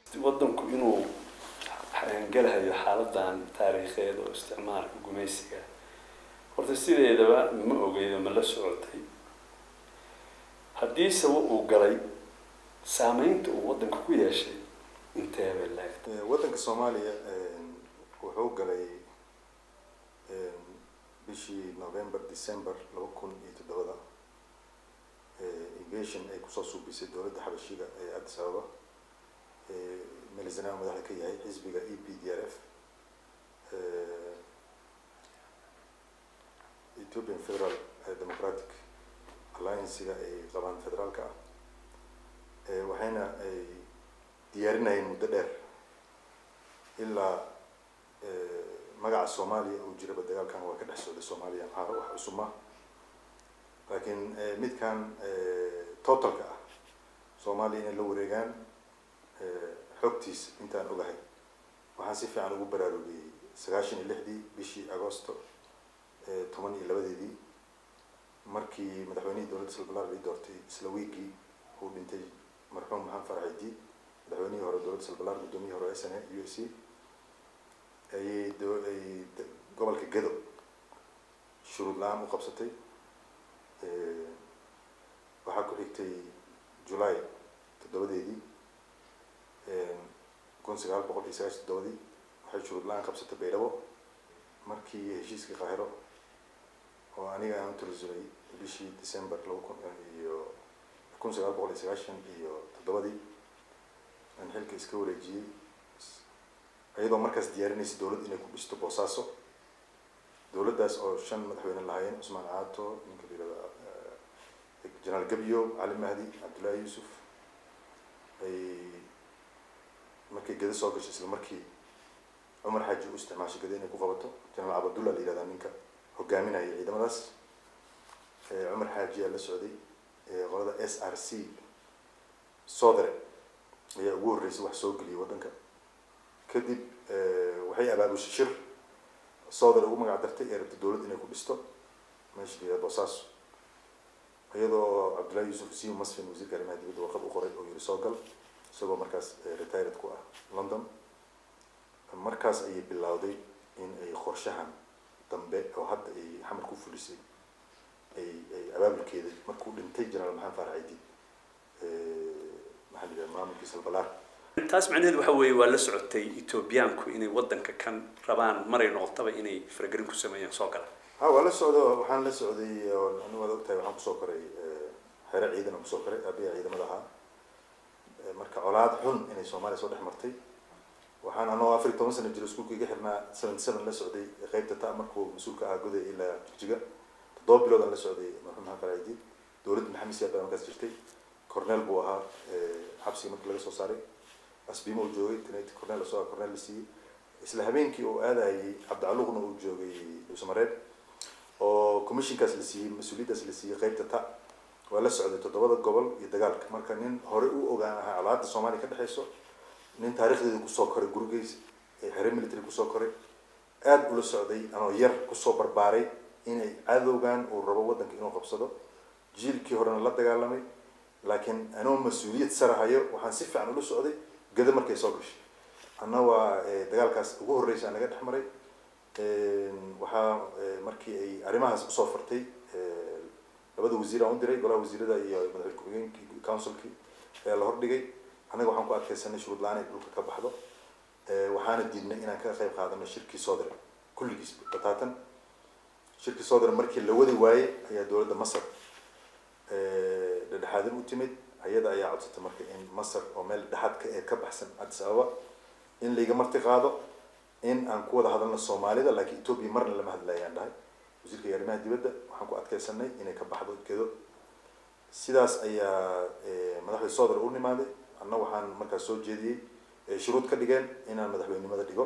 waddanku inuu galahayo xaaladan taariikheed oo isticmaalka gumaysiga horta sideedaba ma ogeydo ma la socotay haddii sawa uu galay saameynta uu waddanka ku yeeshay intee bay laagtay waddanka soomaaliya wuxuu galay bishii november december laba kun iyo toddobada invasion ay kusoo suubisay dowladda xabashiga ee addis ababa melisanaa madaxda ka yahay xisbiga e p d r f ethiopian federal democratic alliancega ay qabaan federaalka ah waxayna ay diyaarinayeen muddo dheer ilaa magaca soomaaliya uu jiraba dagaalkan waa ka dhex socday soomaaliya maxaa wax cusuma laakiin midkan totalka ah soomaaliya inay la wareegaan xogtiis intaan ogahay waxaan si fiican ugu baraarugiyey sagaashan iyo lixdii bishii agosto toban iyo labadeedii markii madaxweynihii dowladda salbalaar lii doortay isla wiigii uu dhintay marxuum maxamed farax idiid madaxweynihii hore dowladda salbalaar guddoomiyihii hore s n a u s c ayay ay gobolka gedo shuruud la-aan u qabsatay waxaa ku xigtay july toddobadeedii kun sagaal boqol iyo sagaashan toddobadii waxay shuruud la-aan qabsatay baydhabo markii heshiiskii qaahiro oo aniga aan utarasulay bishii december laba kun iyo kun sagaal boqol iyo sagaashan iyo toddobadii aan xilka iska wareejiyey iyadoo markaas diyaarinaysa dowladd inay ku dhisto boosaaso dowladdaas oo shan madaxweyne lahaayeen cusmaan caato ninka la yirahda jenaraal gabyo cali mahdi cabdullaahi yuusuf ay markay geda soo gashay isla markii cumar xaaji u isticmaashay geda inay ku qabato jenaraal cabdullah la yihahdaa ninka hogaaminaya ciidamadaas cumar xaaji aa la socday qolada s r c soodare ayaa ugu horreysay wax soo geliyay waddanka kadib waxay abaabushay shir soodare ugu magac dartay ee rabta dowladd inay ku dhisto meesha la yihahda boosaaso iyadoo cabdullahi yuusuf siu masfin wasiirka arrimaha dibadda warqad u qoray oo yiri soo gal isagoo markaas retired ku ah london markaas ayay bilowday in ay qorshahan dambe oo hadda ay xamar ku fulisay ay ay abaabulkeeda markuu dhintay jenaraal maxamed faarax ciidid maxaa la yidhaha maamulkii salbalaar taas macnaheedu waxa weeye waa la socotay ethoobiyaanku inay waddanka kan rabaan maray noqotaba inay faragelin ku sameeyaan soo gala ha waa la socdo waxaan la socday ani waad ogtahay waxaan kusoo koray xere ciidan aan kusoo koray abiya ciidamada ahaa marka colaad xun inay soomaaliya soo dhex martay waxaan anoo afar iyo toban sano jiro iskuulka iga xirnaa seventy seven la socday qeybta ta markuu mas-uulka ahaa goday ilaa jigjiga toddoba bilood aan la socday marxuum maxamed faraidiid dowladda maxamed siyaad baa markaas jirtay corneel buu ahaa xabsiga markii laga soo saaray asbimo uu joogay tnt corneel asoo corneel la siiyey isla habeenkii uu aadayay cabdicaluqna uu joogay dhuusamareeb oo commissionkaas la siiyey mas-uuliyaddaas la siiyey qeybta ta waa la socday toddobada gobol iyo dagaalka marka nin hore u ogaan ahaa colaadda soomaaliya ka dhexeyso nin taarikhdeeda kusoo koray gurigeys xere military kusoo koray aada ula socday anoo yar kusoo barbaaray inay cadowgan uu rabo waddanka inuu qabsado jiilkii horena la dagaalamay laakiin anoo mas-uuliyad sarahayo waxaan si fiican ula socday gada markay soo gashay anna waa dagaalkaas ugu horreysa naga dhex maray waxaa markii ay arrimahaas usoo fartay labada wasiir aan u diray golaha wasiirada iyo madaxweyne ku-xigeenkii councilkii ayaa la hordhigay annaga waxaan ku adkeysanay shuruud la-aan ay dhulka ka baxdo waxaana diidnay inaan ka qayb qaadano shirkii soodare kulligiis bataatan shirkii soodare markii la wadi waayey ayaa dowladda masar dhedhexaadin u timid ayada ayaa codsatay marka in masar oo meel dhexaad ka ee ka baxsan addis ababa in layga marti qaado in aan ku wada hadalno soomaalida laakiin etoobiya marna lama hadlayaan dhahay wasiirka arrimaha dibadda waxaan ku adkeysanay inay ka baxdo gedo sidaas ayaa madaxda soodar u nimaaday anna waxaan markaas soo jeediyey shuruud ka dhigeen inaan madaxweynenimada dhigo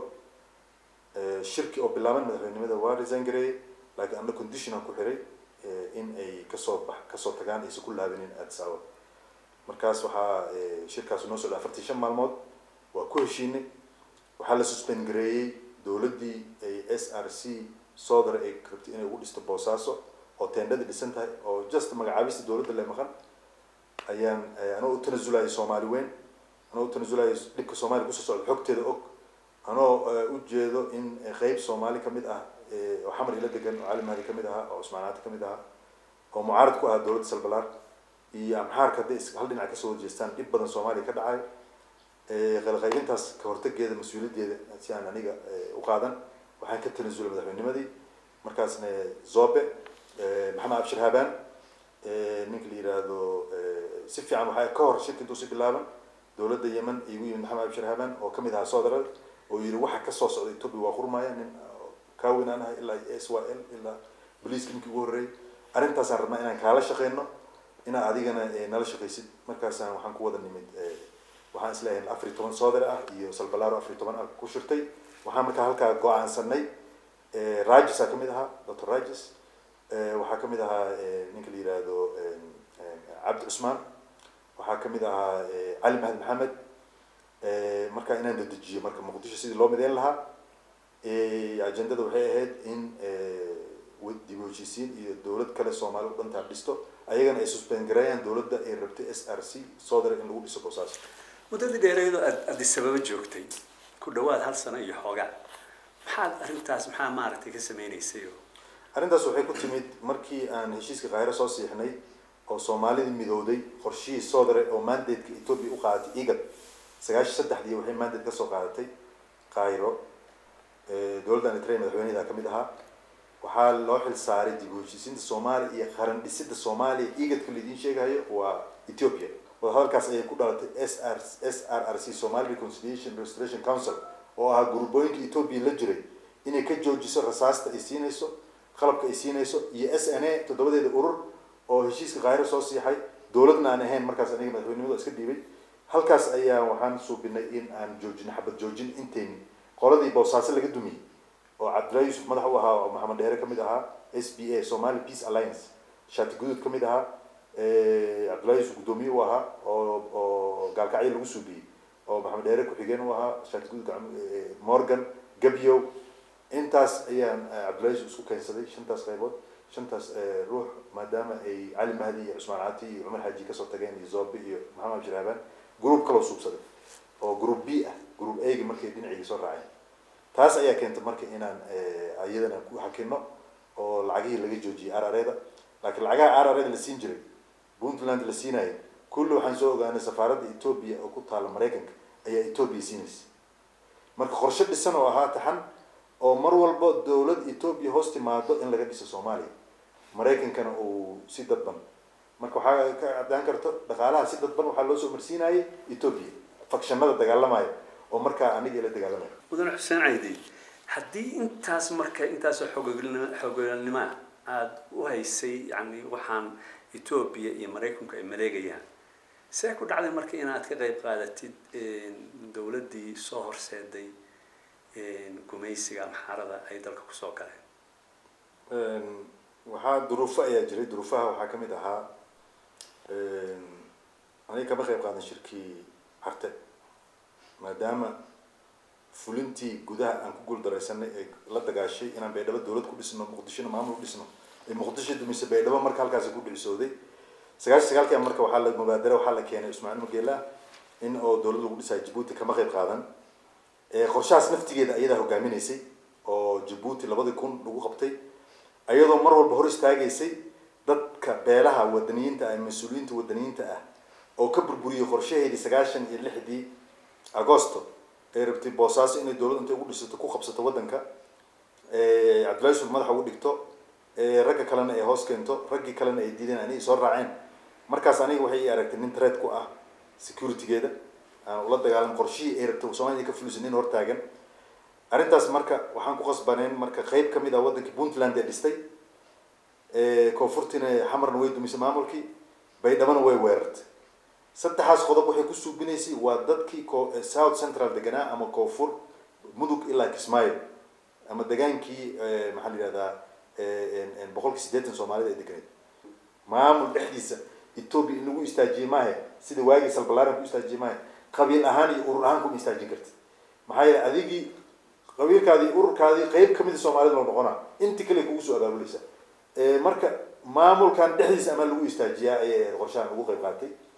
shirki oo bilaaban madaxweynenimada waa resign gareeyey laakiin anna condition aan ku xiray in ay kasoo bax kasoo tagaan aysan ku laabinin addis ababa markaas waxaa shirkaas noo socda afartii shan maalmood waa ku heshiinay waxaa la suspend gareeyey dowladdii ay s r c soodar ay rabtay inay ugu dhisto boosaaso oo teendhadii dhisan tahay oo just magacaabista dowladda le maqan ayaan anoo u tanasulayay soomaali weyn anoo tanasulayo dhibka soomaaliya kusoo socda xogteeda og anoo ujeedo in qeyb soomaali kamid ah oo xamar ila degan oo cali mahdi kamid ahaa oo cusmaanaati kamid ahaa oo mucaarad ku ahaa dowladda salbalaar iyo amxaarka hadday hal dhinac kasoo horjeestaan dhib badan soomaaliya ka dhacay qalqaybintaas ka hortageeda mas-uuliyaddeeda si aan aniga u qaadan waxaan ka tanasulay madaxweynimadii markaasna zobe maxamed abshir habaan ninka la yiraahdo si fiican waxaa ka hor shirka intuu si bilaaban dowladda yemen igu yimid maxamed abshir habaan oo kamid ahaa soodral oo yiri waxa kasoo socda ethiopia waa qurmaya nin kaawin aan ahay ilaa s y l ilaa boliiska ninkii ugu horreeyay arrintaasaan rabnaa inaan kaala shaqeyno inaad adigana nala shaqaysid markaasaan waxaan ku wada nimid waxaan isleeyahay afar iyo toban soodar ah iyo salbalaro afar iyo toban ah ku shirtay waxaan markaa halkaa go-aansanay rajisaa kamid ahaa doctor rajis waxaa kamid ahaa ninka la yihahdo cabdi cusmaan waxaa kamid ahaa cali mahad maxamed markaa inaan dadejiyo marka muqdisho sidii loo mideyn lahaa agendada waxay ahayd in dib u heshiisiin iyo dowlad kale soomaali u dhantaa dhisto ayagana ay suspend gareeyaan dowladda ay rabtay s r c soodar in lagu dhiso boosaas muddadii dheereedo aad adisababa joogtay ku dhawaad hal sano iyo xoogaa maxaad arrintaas maxaa maaragtay ka sameynaysay oo arrintaas waxay ku timid markii aan heshiiska kaahiro soo siixnay oo soomaalidii midowday qorshihii soodare oo mandateka ethoopia u qaadatay igad sagaashan saddexdii waxay mandate kasoo qaadatay kaahiro dowladda eritrea madaxweynedaa kamid ahaa waxaa loo xil saaray dib u heshiisiinta soomaaliya iyo qaran dhisida soomaaliya igadka laidiin sheegayo waa ethiopia wadahadalkaas ayay ku dhalatay s r s r r c somali reconciliation restoration council oo ahaa gurbooyinka ethoopia la jiray inay ka joojiso rasaasta ay siinayso qalabka ay siinayso iyo s n a toddobadeeda urur oo heshiiska kaahiro soo siixay dowladna aan ahayn markaas aniga madaxweynimada iska dhiibay halkaas ayaa waxaan suubinay in aan joojino xabad joojin intayni qoladii boosaaso laga dumiyey oo cabdillahi yuusuf madax u ahaa oo maxamed dheere kamid ahaa s b a somali peace alliance shaati guduud kamid ahaa cabdillahi yuusuf guddoomiye u ahaa oo oo gaalkacyo lagu suubiyey oo maxamed dheere ku-xigeen u ahaa shaati guduud morgan gabyow intaas ayaan cabdillahi yuusuf isku keensaday shantaas qaybood shantaas ruux maadaama ay cali mahdi iyo cusmaan cati iyo cumar xaaji kasoo tageen iyo zobe iyo maxamed abshir habaan group kaloo suubsaday oo group b ah group a gi markay dhinacigii soo raaceen taas ayaa keentay marka inaan iyadana ku hakino oo lacagihii laga joojiyay arareda laakiin lacagaha arareda la siin jiray puntland la siinayo kulli waxaan soo ogaanay safaaradda ethoopia oo ku taala maraykanka ayaa ethoopia siinaysa marka qorshe dhisan oo ahaa taxan oo mar walba dowlad ethoopia hoos timaado in laga dhiso soomaaliya maraykankana uu si dadban marka waxaa ka caddaan karto dhaqaalaha si dadban waxaa loo soo marsiinayay ethoopia fakshanada dagaalamaya oo markaa aniga ila dagaalamaya mudane xuseen caydi haddii intaas marka intaasoo xoogolnimo xoogolnimoa aada u haysay yani waxaan ethoopia iyo maraykanku ay maleegayaan see ku dhacday marka inaad ka qayb qaadatid dowladdii soo horseeday gumaysiga amxaarada ay dalka kusoo galeen waxaa duruufo ayaa jiray duruufaha waxaa kamid ahaa aniga kama qayb qaadan shirkii carte maadaama fulintii gudaha aan ku guuldaraysanay ee la dagaashay inaan baydhabo dowlad ku dhisno muqdishona maamul u dhisno ee muqdisho dumise baydhabo marka halkaasi ku dhicisooday sagaashan sagaalkii marka waxaa la mubaadara waxaa la keenay ismaaciil mageela in oo dowlad lagu dhisayo jabuuti kama qayb qaadan qorshahaas naftigeeda ayadaa hogaaminaysay oo jabuuti labadii kun lagu qabtay ayadoo mar walba hor istaagaysay dadka beelaha wadaniyiinta ah mas-uuliyiinta wadaniyiinta ah oo ka burburiyey qorshaheedii sagaashan iyo lixdii agosto ay rabtay boosaaso inay dowlad intay ugu dhisato ku qabsato waddanka cabdillahi yusuf madaxa ugu dhigto ragga kalena ay hoos keento raggii kalena ay diideen anigay soo raaceen markaas aniga waxay i aragtay nin threat ku ah securitygeeda aan ula dagaalam qorshihii ay rabtay soomaliya ka fulisay nin hortaagan arrintaas marka waxaan ku qasbaneen marka qeyb kamid ah waddankii puntland ee dhistay koonfurtiina xamarna way dumisay maamulkii baydhabana way weerartay saddexaas qodob waxay ku suubinaysay waa dadkii south central deganaa ama koonfur mudug ilaa kismaayo ama degaankii maxaa la yihahdaa boqolkii siddeetan soomaalida ay deganeed maamul dhexdiisa ethoopia in lagu istaajiyey maahe sida waagii salbalaaran ku istaajiyey maahe qabiil ahaan iyo urur ahaan kuma istaajin karti maxaa yeele adigii qabiilkaadii ururkaadii qeyb kamida soomaalida loo noqonaa inti kale kugu soo abaabuleysa marka maamulkan dhexdiisa amaa lagu istaajiyaa ayay qorshahan ugu qeyb qaatay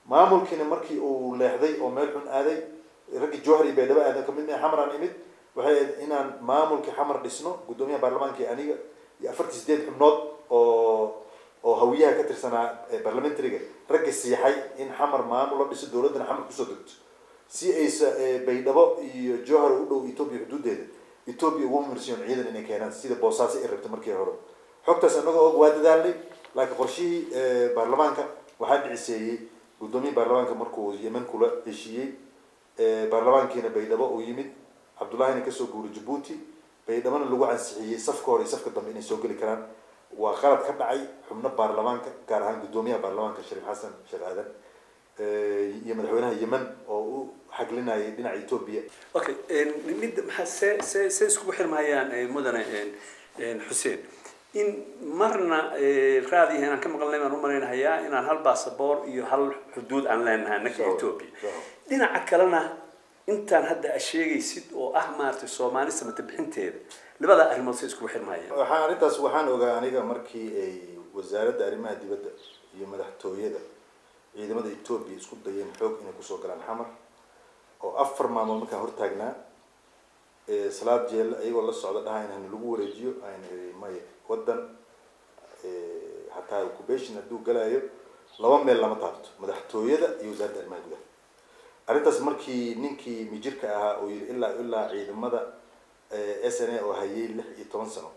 maamulkiina markii uu leexday oo meel xun aaday raggii jowhar iyo baydhabo aadan kamid mahay xamaraan imid waxay ahayd inaan maamulkii xamar dhisno guddoomiyaha baarlamaanka iyo aniga iyo afartii sideed xubnood oo oo hawiyaha ka tirsanaa barlamentariga ragga siixay in xamar maamul la dhiso dowladdana xamar kusoo degto si aysa baydhabo iyo jowhar u dhow etoobiya xuduudeeda etoobiya ugu marsiyon ciidan inay keenaan sida boosaaso ay rabta markii hore xogtaas annagoo og waa dadaalnay laakiin qorshihii baarlamaanka waxaa dhiciseeyey guddoomiye baarlamaanka markuu yemen kula heshiiyey baarlamaankiina baydhabo uu yimid cabdullahina kasoo guuray jabuuti baydhabona lagu ansixiyey safka hore iyo safka dambe inay soo geli karaan waa qalad ka dhacay xubno baarlamaanka gaar ahaan guddoomiyaha baarlamaanka shariif xasan sheekh aadan iyo madaxweynaha yemen oo u xaglinayay dhinaca etoobiya okay mid maxaa see see see iskugu xirmayaan mudane xuseen in marna raadiyaha inaan ka maqalnay baan u malaynahayaa inaan hal basaboor iyo hal xuduud aan leenahay annaka etoobiya dhinaca kalena intaan hadda a sheegaysid oo ah maaragtay soomaali samata bixinteeda labada arrimood say iskugu xirmayaan waxaan arrintaas waxaan ogaa aniga markii ay wasaaradda arrimaha dibadda iyo madaxtooyada ciidamada etoobiya isku dayeen xoog inay kusoo galaan xamar oo afar maalmood markaan hortaagnaa salaad jeel iyagoo la socda dhaha in lagu wareejiyo ayna iri maya waddan hataa occupation hadduu galaayo laba meel lama taabto madaxtooyada iyo wasaaradda arrimaha gudaha arrintaas markii ninkii mijirka ahaa oo yiri ilaa ilaa ciidamada s n a oo hayay lix iyo toban sano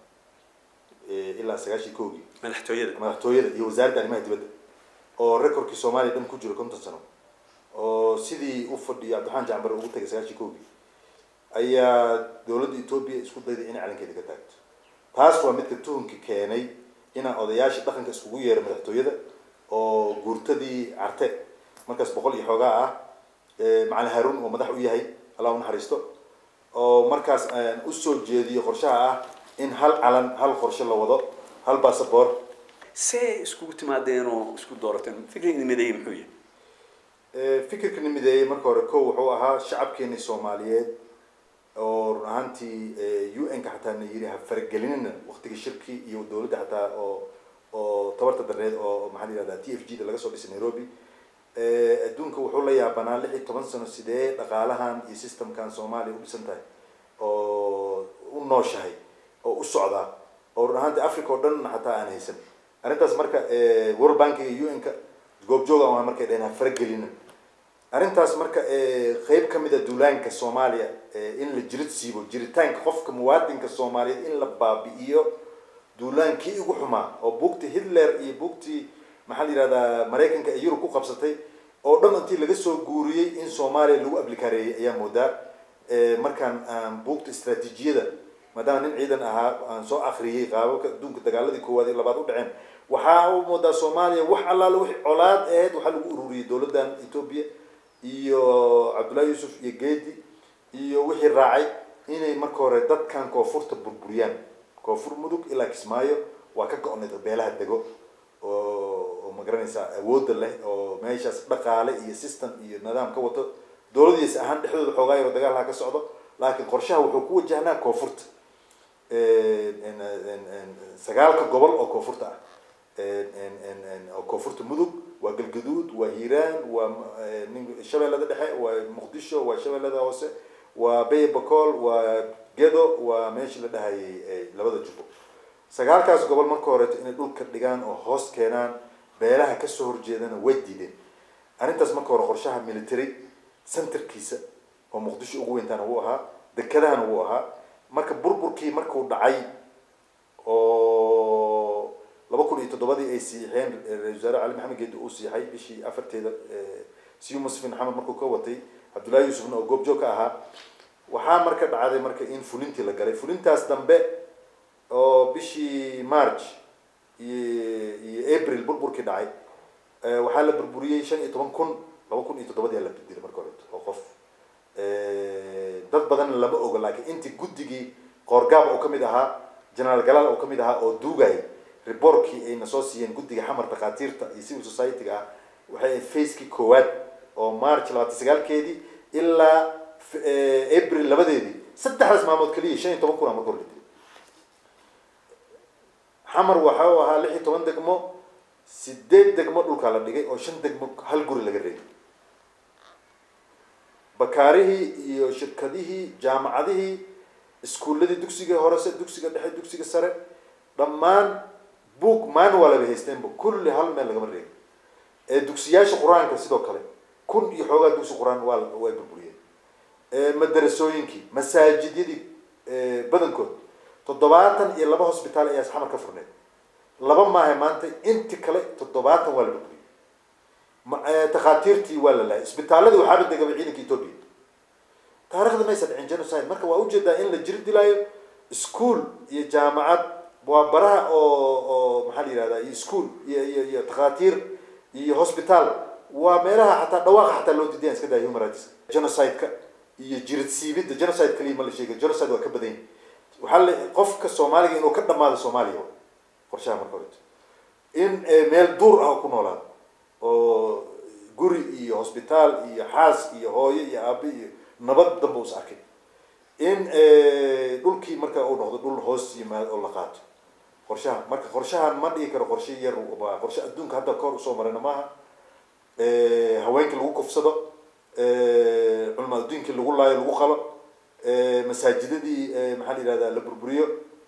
ilaa sagaashii koogii madaxtooyada madaxtooyada iyo wasaaradda arrimaha dibadda oo recordkii soomaaliya dhan ku jiro konton sano oo sidii u fadhiyo cabdiraxmaan jacbar ugu tagay sagaashii koogii ayaa dowladda etoobiya isku dayday inay calankeeda ka taagto taas waa midka tuhunka keenay inaan odayaasha dhaqanka iskugu yeero madaxtooyada oo guurtadii carte markaas boqol iyo xoogaa ah macalin haruun oo madax u yahay allah u naxariisto oo markaas aan usoo jeediyo qorshaha ah in hal calan hal qorshe la wado hal basaboor see iskugu timaadeen oo isku doorateen fikriga mideeyey muxuu yahay fikirka nimideeyey marka hore ko wuxuu ahaa shacabkeeni soomaaliyeed oo run ahaantii u n ka xataa na yiri ha faragelinina waktiga shirki iyo dowladda xataa oo oo tabarta dareed oo maxaa la yihahdaa t f g da laga soo dhisay nairobi adduunka wuxuu la yaabanaa lix iyo toban sano sidee dhaqaalahan iyo systemkan soomaaliya u dhisan tahay oo u nooshahay oo u socdaa oo run ahaantii africa oo dhan xataa aan haysan arrintaas marka world bankiga u n ka goobjooga waa markay dhaheen ha faragelina arrintaas marka qeyb ka mid a duulaanka soomaaliya in la jirid siibo jiritaanka qofka muwaadinka soomaaliyeed in la baabi'iyo duulaankii ugu xumaa oo buugtii hitler iyo buugtii maxaa la yihahdaa maraykanka ee yurub ku qabsatay oo dhan intii laga soo guuriyey in soomaaliya lagu ablikareeyey ayaa moodaa markaan aan buugta istraatiijiyada maadaama nin ciidan ahaa aan soo akriyey qaababka adduunka dagaaladii koowaad iyo labaad u dhaceen waxaa u moodaa soomaaliya wax allaale wixii colaad aheyd waxaa lagu ururiyey dowladdan etoobiya iyo cabdullahi yuusuf iyo geedi iyo wixii raacay inay marka hore dadkan koonfurta burburiyaan koonfur mudug ilaa kismaayo waa ka go-nay beelaha dego oo oo magaranaysaa awoodda leh oo meeshaas dhaqaale iyo system iyo nidaam ka wato dowladiisa ahaan dhexdooda xoogaa yaro dagaalha ka socdo laakiin qorshaha wuxuu ku wajahnaa koonfurta sagaalka gobol oo koonfurta ah oo koonfurta mudug waa galgaduud waa hiiraan waa shabeellada dhexe waa muqdisho waa shabeellada hoose waa bay bacool waa gedo waa meeshii la dhahayay labada jubbo sagaalkaas gobol marka horeeto inay dhulka dhigaan oo hoos keenaan beelaha kasoo horjeedana way diideen arrintaas marka hore qorshaha military centerkiisa oo muqdisho ugu weyntaana wuu ahaa dekedahana wuu ahaa marka burburkii markuu dhacay oo laba kun iyo toddobadii ay siixeen ra-isul wasaare cali maxamed geedi uu siixay bishii afarteeda siyu musfin maxamed markuu ka watay cabdullahi yuusufna oo goobjoog ka ahaa waxaa marka dhacday marka in fulintii la galay fulintaas dambe oo bishii march iyo iyo april burburkii dhacay waxaa la burburiyey shan iyo toban kun laba kun iyo toddobadii la bedilay marka horeto oo qof dad badan lama ogo laakiin intii guddigii qoorgaab oo kamid ahaa generaal galaal oo kamid ahaa oo duugay rebortkii ayna soo siiyeen guddiga xamar dhakhaatiirta iyo civil society-ga ah waxay ahayd facekii koowaad oo march labaatan sagaalkeedii ilaa april labadeedii saddexdaas maalmood keliya shan iyo toban kun a marka hor la dilay xamar waxa uu ahaa lix iyo toban degmo sideed degmo dhulkaa la dhigay oo shan degmo hal guri laga reegay bakaarihii iyo shirkadihii jaamacadihii iskuulladii dugsiga horese dugsiga dhexe dugsiga sare dhammaan book manual bay haysteenba kulli hal meel lagama reegay ee dugsiyaasha qur-aanka sidoo kale kun iyo xoogaa dugsi qur-aan waa way burburiyeen madarasooyinkii masaajidyadii badankood toddobaatan iyo laba hosbitaal ayaa xamar ka furneed laba maaha maanta inti kale toddobaatan waa la burburiyey takhaatiirtii waa la laayay isbitaaladii waxaaba degaba ciidanka ethoobia taarikhda maysa dhicin genocide marka waa ujeedaa in la jiri dilaayo ischool iyo jaamacad waa baraha oo oo maxaa la yihahdaa iyo ischool iyo iyo iyo takhaatiir iyo hosbitaal waa meelaha xataa dhawaaqa xataa loo diidayan iska daya human rights genocide-ka iyo jirid siibidda genocide kaliya ma la sheegay genocide waa ka badan yahay waxaa la qofka soomaaliga inuu ka dhamaado soomaaliya qorshaha marka horeto in meel duur ah ku noolaado oo guri iyo hosbitaal iyo xaas iyo hooyo iyo aabe iyo nabad damba us arkay in dhulkii marka uu noqdo dhul hoos yimaado oo la qaato qorshaha marka qorshahan ma dhigi karo qorshe yar waa qorshe adduunka hadda kahor usoo marayna maaha haweenkii lagu kufsado culama adduunkii lagu laayo lagu qalo masaajidadii maxaa la yihahdaa la burburiyo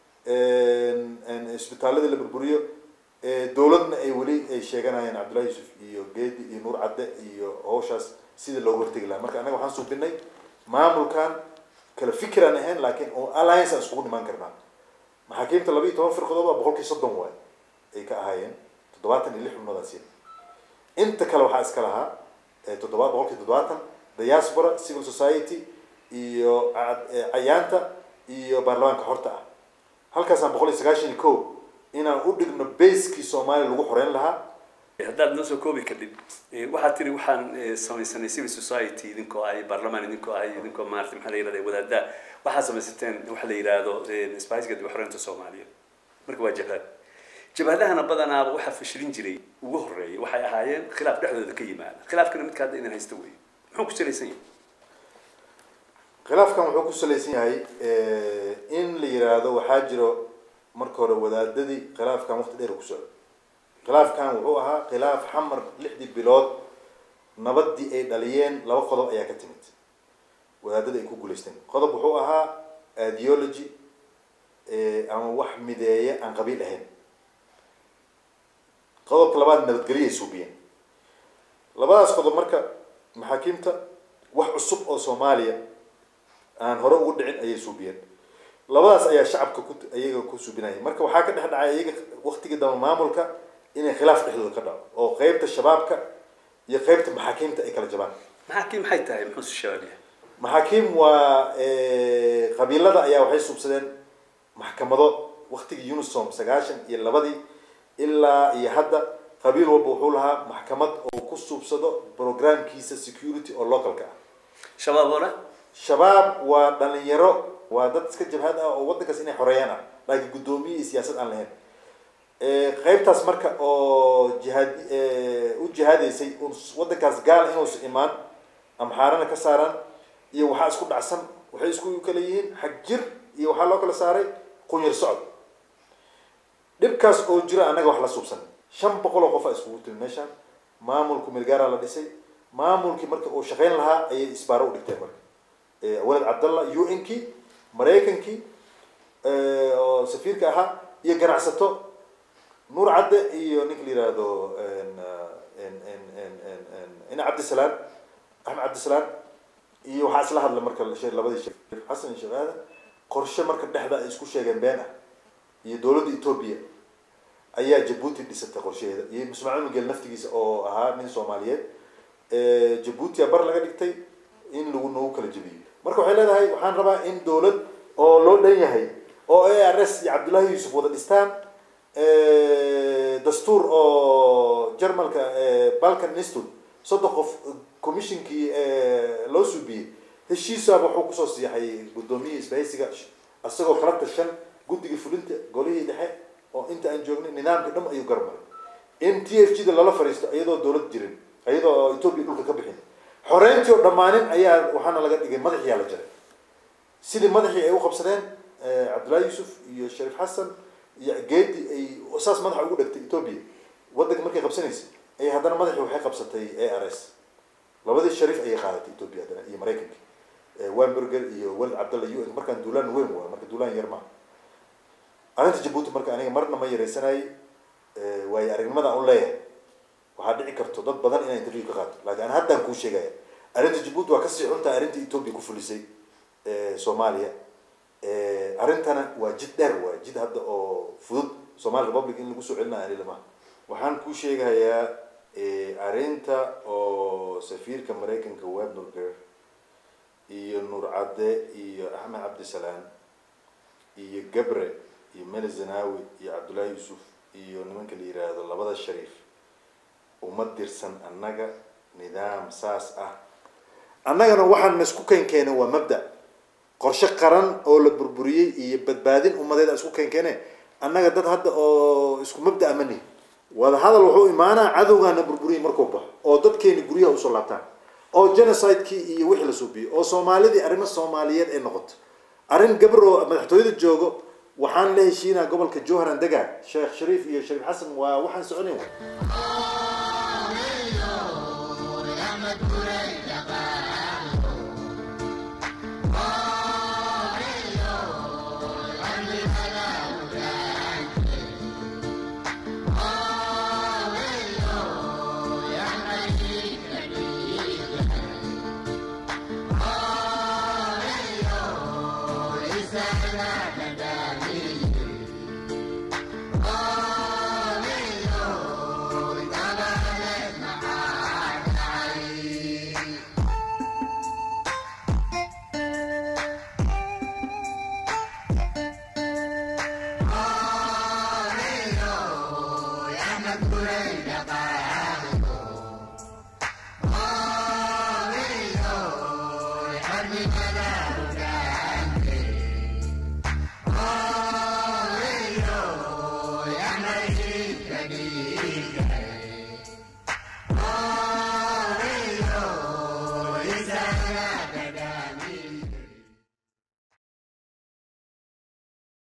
isbitaaladii la burburiyo dowladna ay weli ay sheeganayaan cabdullahi yuusuf iyo geedi iyo nuur cadde iyo hawshaas sidii looga hortegi lahaa marka annaga waxaan suubinay maamulkan kala fikiraan ahayn laakiin oo alliance aan iskugu dhimaan karnaa maxaakiimta laba iyo toban firqadood waa boqolkii soddon waay ay ka ahaayeen toddobaatan iyo lix xubnood siin inta kale waxaa iska lahaa toddoba boqolkii toddobaatan diaspora civil society iyo cayaanta iyo baarlamaanka horta ah halkaasaan boqol iyo sagaashan iyo ko inaan u dhigno baskii soomaaliya lagu xoreyn lahaa haddaad noo soo koobi kadib waxaad tiri waxaan samaysanay civil society idinkoo ahay baarlamaan idinkoo ahay idinkoo maarata maxaa la yirahda wadaada waxaad samaysateen waxa la yidhaahdo isbaahisiga dib xoreynta soomaaliya marka waa jabhad jabhadahana badanaaba waxaa fashilin jiray ugu horeeyay waxay ahaayeen khilaaf dhexdooda ka yimaada khilaafkana midka hadda idin haysta wey muxuu ku salaysan yahay khilaafkan wuxuu ku salaysan yahay in la yiraahdo waxaa jiro marka hore wadaadadii khilaafkan waqti dheer ku socdo khilaafkan wuxuu ahaa khilaaf xamar lixdii bilood nabadii ay dhaliyeen laba qodob ayaa ka timid wadaadada ay ku guulaysteen qodob wuxuu ahaa ideology ama wax mideeye aan qabiil ahayn qodobka labaad nabadgelyo ay suubiyeen labadaas qodob marka maxaakiimta wax cusub oo soomaaliya aan hore ugu dhicin ayay suubiyeen labadaas ayaa shacabka ku iyaga ku suubinaya marka waxaa ka dhex dhacay iyaga waktigii damba maamulka inay khilaaf dhexdooda ka dhaco oo qeybta shabaabka iyo qeybta maxaakiimta ay kala jabaan maxaakiim maxay tahay muxuu si shabaab yahay maxaakiim waa qabiilada ayaa waxay suubsadeen maxkamado waktigii unisom sagaashan iyo labadii ilaa iyo hadda qabiil walba wuxuu lahaa maxkamad oo ku suubsado programkiisa security oo localka ah shabaab oo dhan shabaab waa dhalinyaro waa dad iska jabhad ah oo waddankaas inay xoreeyaan ah laakiin guddoomiye iyo siyaasad aan lahayn qeybtaas marka oo jihaad u jihaadaysay waddankaas gaal inuusa imaan amxaarana ka saaraan iyo waxaa isku dhacsan waxay isku kala yihiin xag jir iyo waxaa loo kala saaray qunyar socod dhibkaas oo jira annaga wax la suubsan shan boqol oo qof a iskugu timi meeshaan maamulku milgaaraa la dhisay maamulkii marka uu shaqayn lahaa ayay isbaaro u dhigteen marka walad cabdallah u n kii maraykankii oo safiirka ahaa iyo ganacsato nuur cadde iyo ninka la yihahdo ina cabdisalaan axmed cabdisalaan iyo waxaa isla hadla marka labadii sheekh xasan iyo sheekh aadan qorshe marka dhexda ay isku sheegeen been ah iyo dowladda etoobiya ayaa jabuuti dhisatay qorshaheeda iyo ismaaciil migel naftigiisa oo ahaa nin soomaaliyeed jabuutia bar laga dhigtay in lagu nagu kala jebiyo marka waxay leedahay waxaan rabaa in dowlad oo loo dhan yahay oo a r s iyo cabdullaahi yuusuf wada dhistaan dastuur oo jarmalka balkan institute soddon qof commissionkii loo suubiyey heshiisaaba wuxuu kusoo siixay guddoomiyihii isbahaysiga isagoo kala tashan guddigii fulinta golihii dhexe oo inta aan joognay nidaamka dham ayuu garmaray in t f g da lala fariisto iyadoo dowlad jirin iyadoo etoobiya dhulka ka bixin xoreyntii oo dhammaanin ayaa waxaana laga dhigay madaxiyaa la jaray sidii madaxii ay u qabsadeen cabdullahi yuusuf iyo shariif xasan iyo geedi ay saas madaxa ugu dhegtay etoobiya waddanka markay qabsanaysay ayay haddana madaxii waxay qabsatay a r s labadii sharif ayay qaadatay ethiopia haddana iyo maraykanka wamberger iyo weled cabdalla u n markaan duulaan weyn waa marka duulaan yar maaha arrinta jabuuti marka aniga marna ma yaraysanayay waayo aragnimada aan u leeyahay waxaa dhici karto dad badan inaan interview ka qaato laakiin an haddaan kuu sheegaya arrinta jabuuti waa kasii xuntaa arrinta ethiopia ku fulisay soomaaliya arrintana waa jid dheer waa jid hadda oo fudud somali republic in lagu soo celinayo ani lama waxaan kuu sheegayaa arrinta oo safiirka maraykanka webnurger iyo nuur cadde iyo axmed cabdisalaam iyo gabre iyo mele zanawi iyo cabdullaahi yuusuf iyo nimanka la yiraahdo labada shariif uma dirsan annaga nidaam saas ah annagana waxaan isku keen keena waa mabda qorshe qaran oo la burburiyey iyo badbaadin ummadeed isku keen keene annaga dad hadda oo isku mabda amani wada hadal wuxuu imaanaa cadowgaana burburiyey markuu baxo oo dadkeeni guryaha usoo laabtaan oo genocidekii iyo wixii la suubiyo oo soomaalidii arrimo soomaaliyeed ay noqoto arrin gabar oo madaxtooyada joogo waxaan la heshiinaa gobolka jowharan degaan sheekh shariif iyo shariif xasan waa waxaan soconayn Isa